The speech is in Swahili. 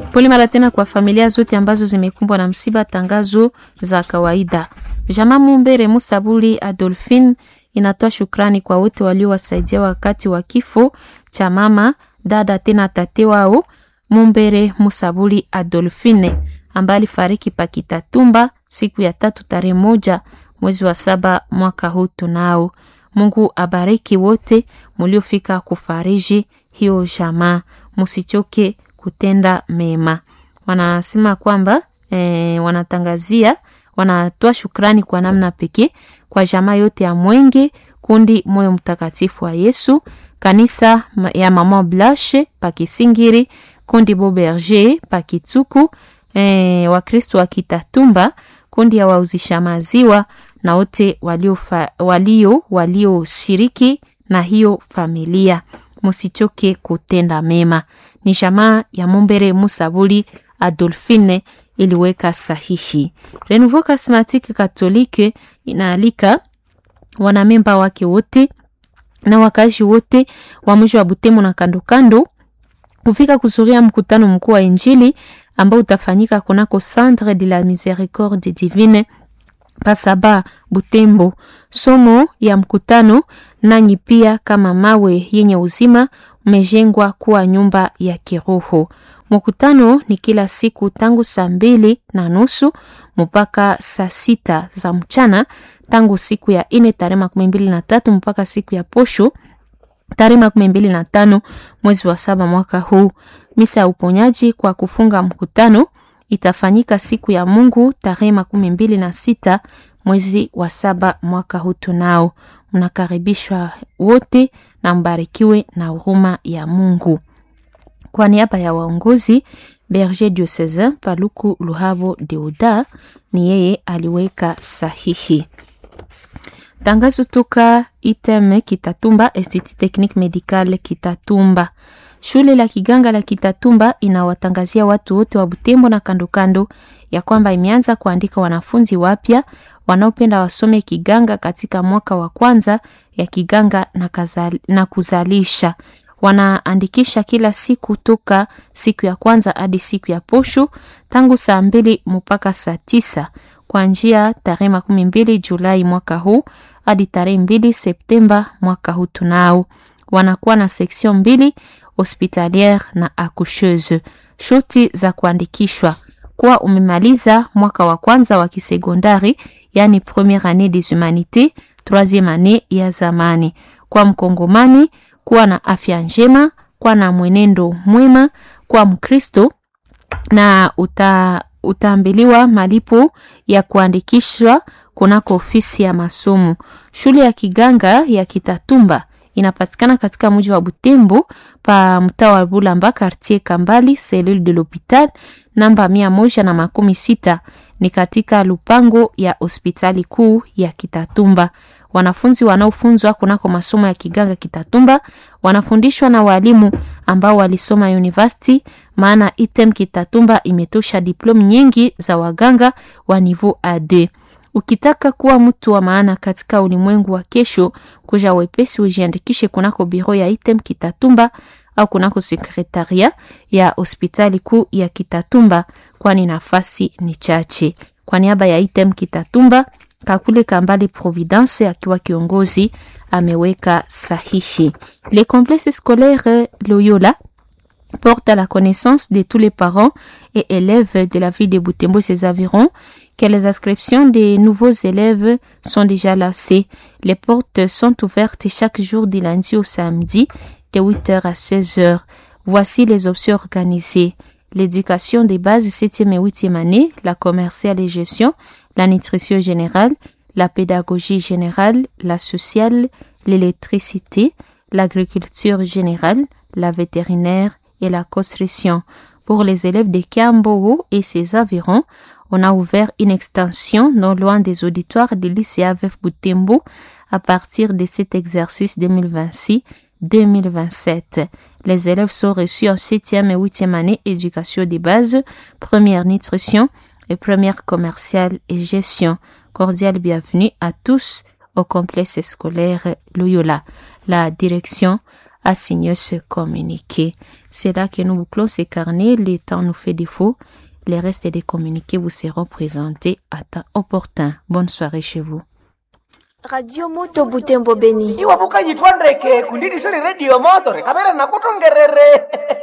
Pole mara tena kwa familia zote ambazo zimekumbwa na msiba. Tangazo za kawaida. Jamaa Mumbere Musabuli Adolphine inatoa shukrani kwa wote waliowasaidia wakati wa kifo cha mama dada tena tate wao Mumbere Musabuli Adolphine ambaye alifariki Pakitatumba siku ya tatu tarehe moja mwezi wa saba mwaka huu. Tunao Mungu abariki wote muliofika kufariji hiyo jamaa, musichoke kutenda mema. Wanasema kwamba e, wanatangazia wanatoa shukrani kwa namna pekee kwa jamaa yote ya Mwenge kundi Moyo Mtakatifu wa Yesu, kanisa ya Mama Blashe Pakisingiri, kundi Boberger Pakituku, e, Wakristo wa Kitatumba, kundi ya wauzisha maziwa na wote walio walio walioshiriki na hiyo familia, musichoke kutenda mema. Ni jamaa ya Mumbere Musabuli Adolphine iliweka sahihi. Renouveau Charismatique Catholique inaalika wanamemba wake wote na wakazi wote wa mji wa Butembo na kando kando kufika kuzuria mkutano mkuu wa Injili ambao utafanyika kunako Centre de la Miséricorde Divine Pasaba Butembo. Somo ya mkutano, nanyi pia kama mawe yenye uzima umejengwa kuwa nyumba ya kiroho. Mkutano ni kila siku tangu saa mbili na nusu mpaka saa sita za mchana tangu siku ya ine tarehe makumi mbili na tatu mpaka siku ya posho tarehe makumi mbili na tano mwezi wa saba mwaka huu. Misa ya uponyaji kwa kufunga mkutano itafanyika siku ya Mungu tarehe makumi mbili na sita mwezi wa saba mwaka huu. Tunao mnakaribishwa wote na mbarikiwe na huruma ya Mungu. Kwa niaba ya waongozi Berger Diocesain Paluku Luhavo Deuda ni yeye aliweka sahihi. Tangazo toka ITEM Kitatumba, Institut Technique Medical Kitatumba. Shule la kiganga la Kitatumba inawatangazia watu wote wa Butembo na kando kando ya kwamba imeanza kuandika wanafunzi wapya wanaopenda wasome kiganga katika mwaka wa kwanza ya kiganga na, kazali, na kuzalisha wanaandikisha kila siku toka siku ya kwanza hadi siku ya posho tangu saa mbili mpaka saa tisa kwa njia tarehe makumi mbili Julai mwaka huu hadi tarehe mbili Septemba mwaka huu. Tunao wanakuwa na seksion mbili hospitaliere na accoucheuse. Shuti za kuandikishwa kuwa umemaliza mwaka wa kwanza wa kisekondari, yani premiere annee des humanités, troisieme annee ya zamani. Kwa mkongomani kuwa na afya njema, kuwa na mwenendo mwema, kuwa Mkristo na uta, utaambiliwa malipo ya kuandikishwa kunako ofisi ya masomo. Shule ya kiganga ya Kitatumba inapatikana katika mji wa Butembo pa mtaa wa Bulamba quartier Kambali cellule de l'hopital namba mia moja na makumi sita ni katika lupango ya hospitali kuu ya Kitatumba. Wanafunzi wanaofunzwa kunako masomo ya kiganga Kitatumba wanafundishwa na walimu ambao walisoma university, maana item Kitatumba imetosha diploma nyingi za waganga wa niveau AD. Ukitaka kuwa mtu wa maana katika ulimwengu wa kesho, kuja wepesi ujiandikishe kunako biro ya item Kitatumba au kunako sekretaria ya hospitali kuu ya Kitatumba, kwani nafasi ni chache. Kwa niaba ya item Kitatumba, Kakule Kambali Providence akiwa kiongozi ameweka sahihi. Les complexes scolaires Loyola porte à la connaissance de tous les parents et élèves de la ville de Butembo et ses environs que les inscriptions des nouveaux élèves sont déjà lancées. Les portes sont ouvertes chaque jour du lundi au samedi de 8h à 16h. Voici les options organisées. L'éducation des bases 7e et 8e année, la commerciale et gestion, la nutrition générale, la pédagogie générale, la sociale, l'électricité, l'agriculture générale, la vétérinaire et la construction. Pour les élèves de Kiambowo et ses environs, on a ouvert une extension non loin des auditoires du lycée AVF Butembo à partir de cet exercice 2026-2027. Les élèves sont reçus en 7e et 8e année éducation de base, première nutrition et première commerciale et gestion. Cordial bienvenue à tous au complexe scolaire Loyola. La direction a signé ce communiqué. C'est là que nous bouclons ce carnet. Le temps nous fait défaut. Les restes des communiqués vous seront présentés à temps opportun. Bonne soirée chez vous. radio moto butembo beni iwapo kayitwa ndeke kundidisoni redio motore kamera nakutongerere